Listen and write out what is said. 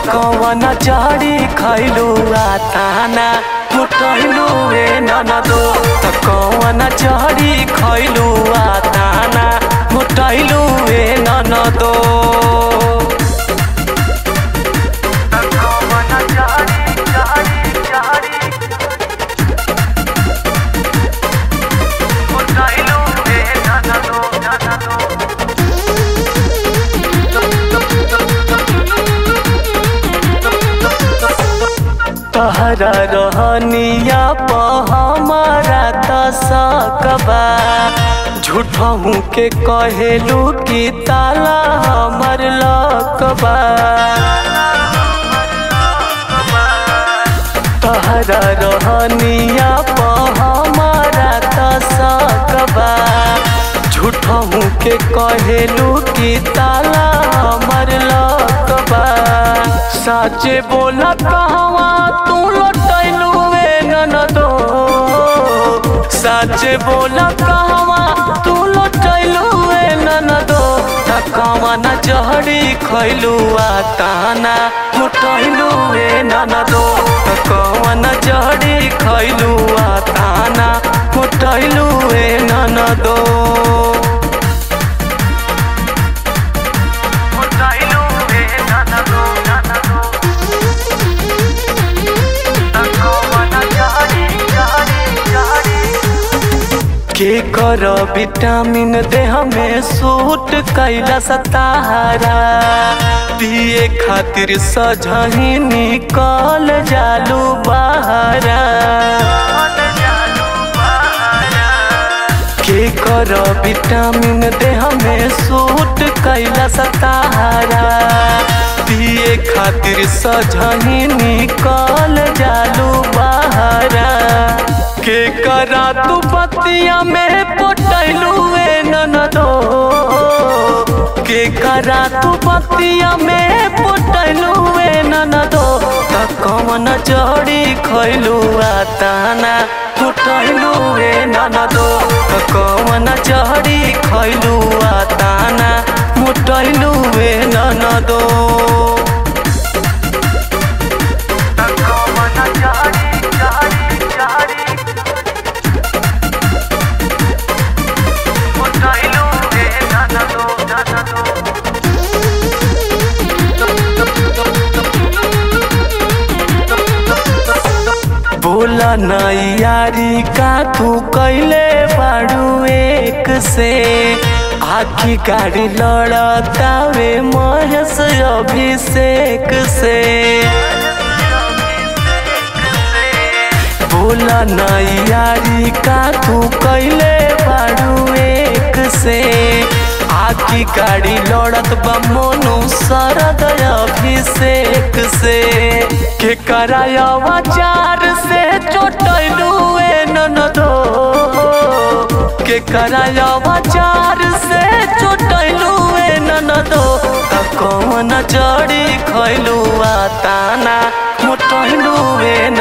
कौन चढ़ी खैलू ताना मुटैलू ए ननदो त कौन चढ़ी खैलू ताना मुटैलू ए ननदो तहरा रहनिया प हमारा त सकबा झूठहू के कहेलू कि ताला हमर लकबा तहरा रहनिया प हमारा त सकबा झूठहू के कहेलू कि ताला हमर लकबा साचे बोला कहवा तू लटैलू ए ननदो साचे बोला कहवा तू लटैलू ए ननदो तकवा न जहड़ी खैलू आ ताना मुटैलू ए ननदो तकवा न जहड़ी खैलू आ ताना मुटैलू ए ननदो के कर विटामिन देह में सूट कैला सतारा पिए खातिर सजही निकल जालू बहारा के कर विटामिन देह में सूट कैला सतारा पिए खातिर सजही निकल जालू बहारा के करा तू पतिया में पोटैलू ए ननदो के करा तू पतिया में पोटैलू ए ननदो त कौन जड़ी खैलू आ ताना पोटैलू ए ननदो त कौन जड़ी खैलू आ ताना मुटैलू ए ननदो बोला नैयारी का तू कैले बाड़ू एक से आखी गाड़ी लड़तावे महेश अभिषेक से बोला नैयारी का तू कैले बाड़ू एक से आखी गाड़ी लड़त बा मोनू शरद अभिषेक से के कराया चार से चोटैलू ए ननदो के कराया चार से चोटैलू ए ननदो त कौन जड़ी खैलू आ ताना मोटैलू ए